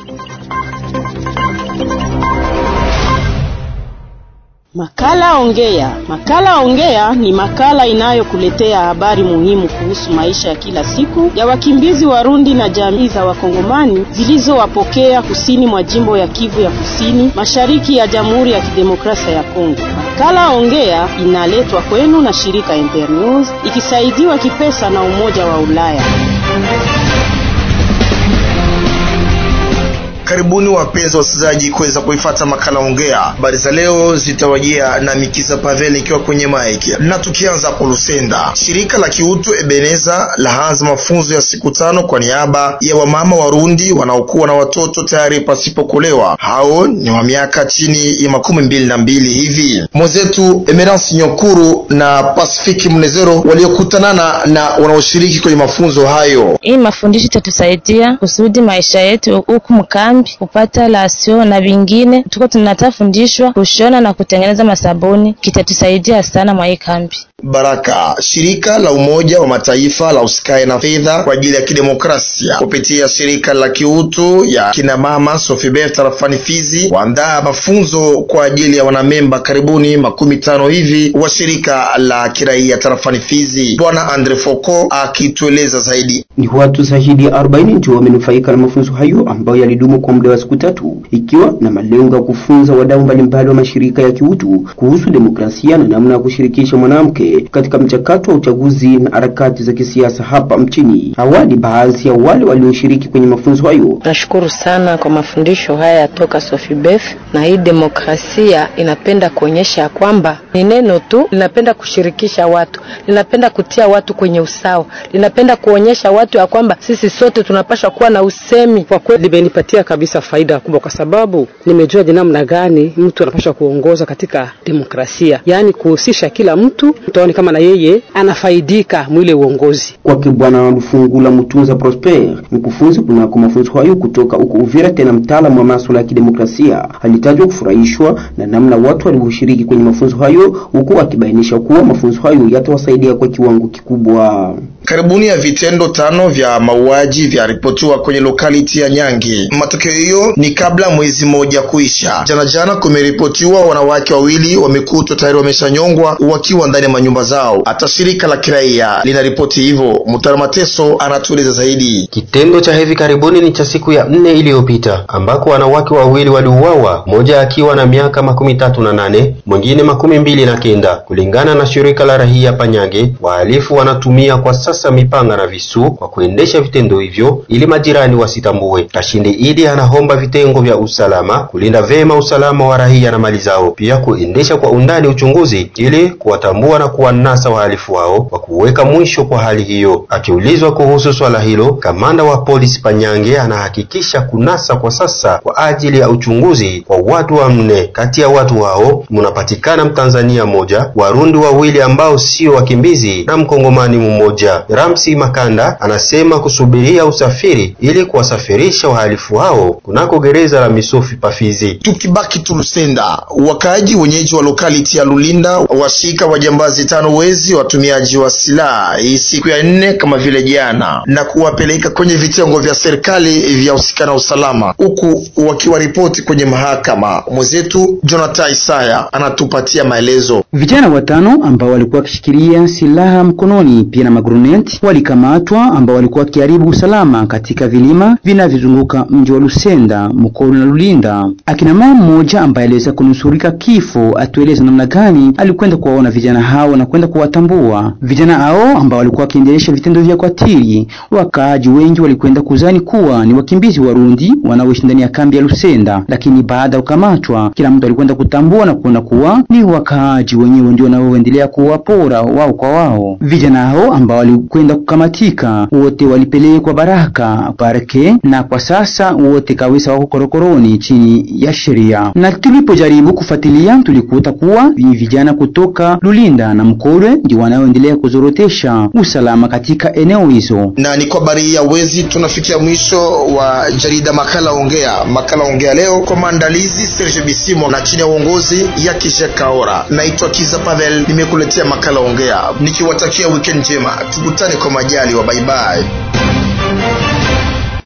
Makala Ongea. Makala Ongea ni makala inayokuletea habari muhimu kuhusu maisha ya kila siku ya wakimbizi Warundi na jamii za Wakongomani zilizowapokea kusini mwa jimbo ya Kivu ya Kusini, mashariki ya Jamhuri ya Kidemokrasia ya Kongo. Makala Ongea inaletwa kwenu na shirika Internews ikisaidiwa kipesa na Umoja wa Ulaya. Karibuni wapenzi wasikilizaji kuweza kuifata makala ongea. Habari za leo zitawajia na Mikisa Pavel ikiwa kwenye mic, na tukianza kwa Lusenda, shirika la kiutu Ebeneza laanza mafunzo ya siku tano kwa niaba ya wamama Warundi wanaokuwa na watoto tayari pasipokulewa. Hao ni wa miaka chini ya makumi mbili na mbili hivi. Mwenzetu Emerance Nyokuru na Pasifiki Mnezero waliokutanana na wanaoshiriki kwenye mafunzo hayo. Hii mafundisho itatusaidia kusudi maisha yetu huku mkambi kupata lasio na vingine, tuko tunatafundishwa kushona na kutengeneza masabuni, kitatusaidia sana mwa hii kambi. Baraka, shirika la Umoja wa Mataifa la usikae na fedha kwa ajili ya kidemokrasia kupitia shirika la kiutu ya kina mama Sofibert tarafani Fizi kuandaa mafunzo kwa ajili ya wanamemba karibuni makumi tano hivi wa shirika la kiraia tarafani Fizi. Bwana Andre Foko akitueleza zaidi. Ni watu zaidi ya 40 ndio wamenufaika na mafunzo hayo ambayo yalidumu kwa muda wa siku tatu, ikiwa na malengo ya kufunza wadau mbalimbali wa mashirika ya kiutu kuhusu demokrasia na namna ya kushirikisha mwanamke katika mchakato wa uchaguzi na harakati za kisiasa hapa mchini. Awali, baadhi ya wale walioshiriki kwenye mafunzo hayo nashukuru sana kwa mafundisho haya toka Sofibef, na hii demokrasia inapenda kuonyesha kwamba ni neno tu, linapenda kushirikisha watu, linapenda kutia watu kwenye usawa, linapenda kuonyesha watu ya kwamba sisi sote tunapaswa kuwa na usemi. Kwa kweli limenipatia kabisa faida kubwa, kwa sababu nimejua ni namna gani mtu anapaswa kuongoza katika demokrasia, yaani kuhusisha kila mtu tuone kama na yeye anafaidika mwile uongozi. Kwake Bwana Lufungula Mutunza Prosper, mkufunzi kunako mafunzo hayo kutoka huko Uvira, tena mtaalamu wa masuala ya kidemokrasia, alitajwa kufurahishwa na namna watu walivyoshiriki kwenye mafunzo hayo, huku akibainisha kuwa mafunzo hayo yatawasaidia kwa kiwango kikubwa. Karibuni ya vitendo tano vya mauaji vyaripotiwa kwenye lokaliti ya Nyange. Matokeo hiyo ni kabla mwezi mmoja kuisha. Jana jana kumeripotiwa wanawake wawili wamekutwa tayari wameshanyongwa wakiwa ndani ya manyumba zao. Hata shirika la kiraia linaripoti hivyo. Mutara Mateso anatueleza zaidi. Kitendo cha hivi karibuni ni cha siku ya nne iliyopita ambako wanawake wawili waliuawa, mmoja akiwa na miaka makumi tatu na nane mwingine makumi mbili na kenda. Kulingana na shirika la rahia Panyange, wahalifu wanatumia kwa sasa mipanga na visu kwa kuendesha vitendo hivyo ili majirani wasitambue. Kashindi Idi anaomba vitengo vya usalama kulinda vema usalama wa raia na mali zao, pia kuendesha kwa undani uchunguzi ili kuwatambua na kuwanasa wahalifu hao kwa kuweka mwisho kwa hali hiyo. Akiulizwa kuhusu swala hilo, kamanda wa polisi Panyange anahakikisha kunasa kwa sasa kwa ajili ya uchunguzi kwa watu wanne. Kati ya watu hao mnapatikana Mtanzania mmoja, Warundi wawili ambao sio wakimbizi na Mkongomani mmoja. Ramsi Makanda anasema kusubiria usafiri ili kuwasafirisha wahalifu hao kunako gereza la Misofi Pafizi. Tukibaki Tulusenda, wakaaji wenyeji wa lokaliti ya Lulinda washika wajambazi tano wezi watumiaji wa silaha hii siku ya nne kama vile jana, na kuwapeleka kwenye vitengo vya serikali vya usikana na usalama, huku wakiwaripoti kwenye mahakama. Mwenzetu Jonathan Isaya anatupatia maelezo. Vijana watano ambao walikuwa wakishikilia silaha mkononi pia na maguruneti walikamatwa, ambao walikuwa wakiharibu usalama katika vilima vinavyozunguka mji wa Lusenda, Mukoro na Lulinda. Akina mama mmoja ambaye aliweza kunusurika kifo atueleza namna gani alikwenda kuwaona vijana hao na kwenda kuwatambua vijana hao ambao walikuwa wakiendelesha vitendo vya kwatiri. Wakaaji wengi walikwenda kuzani kuwa ni wakimbizi Warundi wanaoishi ndani ya kambi ya Lusenda, lakini baada ya kukamatwa, kila mtu alikwenda kutambua na kuona kuwa ni wakaaji wenyewe ndio wanaoendelea kuwapora wao kwa wao. Vijana hao ambao walikwenda kukamatika wote walipelekwa Baraka parke, na kwa sasa wote kabisa wako korokoroni chini ya sheria. Na tulipojaribu kufuatilia, tulikuta kuwa ni vijana kutoka Lulinda na Mkolwe ndio wanaoendelea kuzorotesha usalama katika eneo hizo. Na ni kwa habari ya wezi tunafikia mwisho wa jarida makala ongea. Makala ongea leo kwa maandalizi Serge Bisimo na chini ya uongozi ya Kisha Kaora. Naitwa Kiza Pavel, nimekuletea makala ongea nikiwatakia weekend njema, tukutane kwa majali wa bye bye.